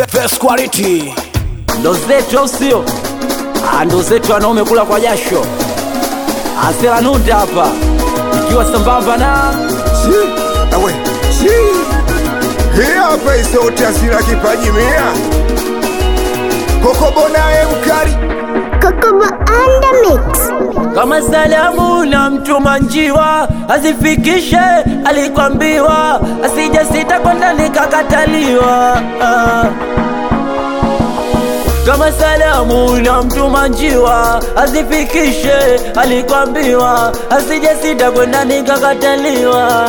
Best quality. ndo zetu au sio? Ah, ndo zetu wanaume kula kwa jasho. Asela Nunda hapa ikiwa sambamba na Si, awe, si. Hii hapa isauti asira kipaji mia Kokobo naye mkali Kokobo on the mix. kama salamu na mtuma njiwa azifikishe alikwambiwa, asije sita kwenda nikakataliwa. Ah. Kama salamu na mtuma njiwa azifikishe alikwambiwa, asije sita kwenda nikakataliwa.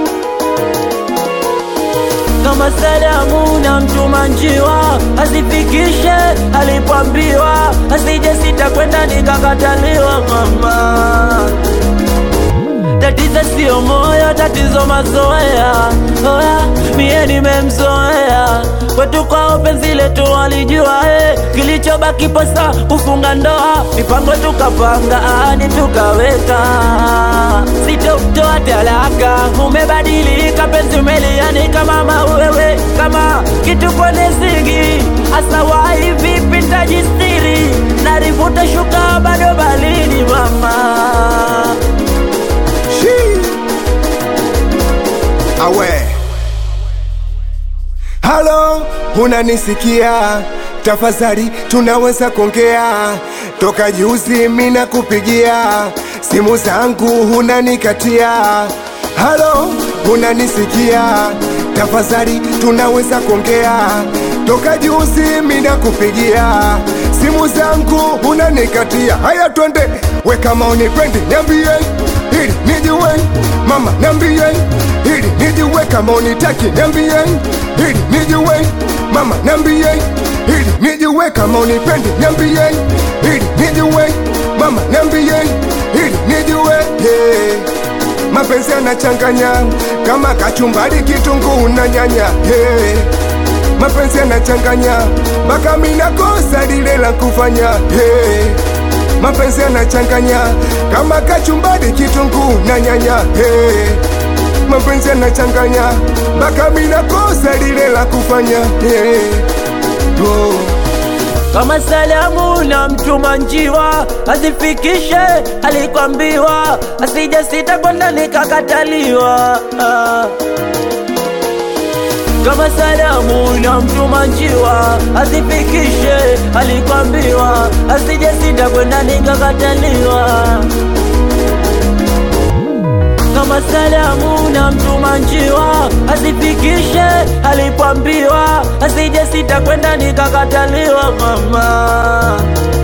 kama salamu na mtuma njiwa asifikishe alipoambiwa asije sita kwenda nikakataliwa mama tatizo sio moyo tatizo mazoea oya mie nimemzoea kwetu kwao penzi letu walijua eh, kilichobaki posa kufunga ndoa mipango tukapanga ani tukaweka sitotoa talaka umebadilika penzi umelianika mama wewe kama kitu kwenye sigi asawai vipi ntajistiri narivuta shuka bado balini mama Shi. Awe Halo, unanisikia? Tafadhali tunaweza kuongea. Toka juzi mina kupigia simu zangu unanikatia. Halo, unanisikia? Tafadhali tunaweza kuongea. Toka juzi mina kupigia simu zangu unanikatia. Haya, twende we, kama unipendi niambie ili nijue, mama niambie ili nijue, kama unitaki niambie ili nijue, mama niambie ili nijue, kama unipendi niambie ili nijue, mama niambie ili nijue yeah. Mapenzi yanachanganya kama kachumbari, kitunguu na nyanya yeah. Mapenzi yanachanganya mpaka mina kosa lile la kufanya yeah. Mapenzi yanachanganya kama kachumbari, kitunguu na nyanya hey. Mapenzi yanachanganya mpaka mina kosa lile la kufanya hey. oh. kama salamu na mtuma njiwa azifikishe alikwambiwa, asije sita kwenda nikakataliwa. Ah. Kama salamu na mtuma njiwa azifikishe alikwambiwa, asije sita kwenda nikakataliwa. kama salamu na mtuma njiwa asifikishe alipoambiwa asije sita kwenda nikakataliwa mama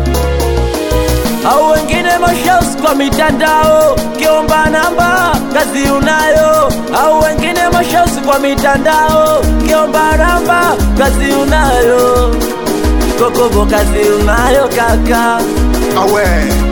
au wengine mashaus kwa mitandao kiomba namba kazi unayo au wengine mashaus kwa mitandao kiomba namba kazi unayo kokobo kazi unayo kaka awe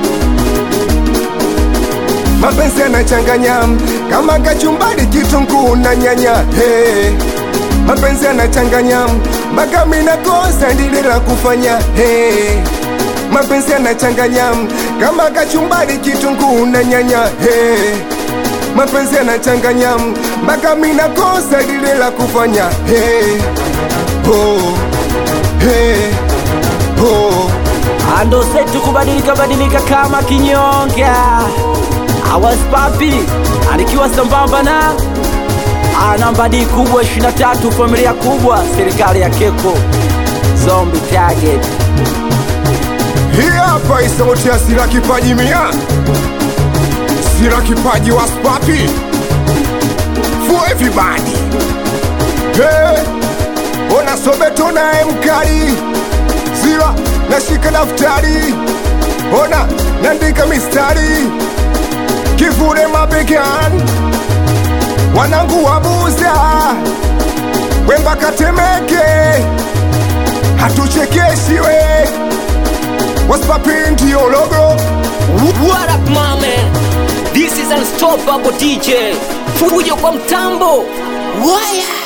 mapenzi yanachanganya kama kachumbari, kitunguu na nyanya hey. Mapenzi yanachanganya mpaka mina kosa lile la kufanya hey. Mapenzi yanachanganya kama kachumbari, kitunguu na nyanya hey. Mapenzi yanachanganya mpaka mina kosa lile la kufanya hey. oh. hey. oh. ando setu kubadilika badilika kama kinyonga awas papi alikiwa sambamba na anambadi kubwa 23 familia kubwa serikali ya keko zombi target Hii hapa isauti ya Sira Kipaji mia Sira Kipaji was papi For everybody hey, Ona sobeto naye mkali Sira nashika daftari Ona nandika mistari Kivule mabegani Wanangu wabuza Wemba katemeke Hatuchekeshi we Waspapi ndio logo What up, my man? This is unstoppable DJ. Fujo kwa mtambo. Waya.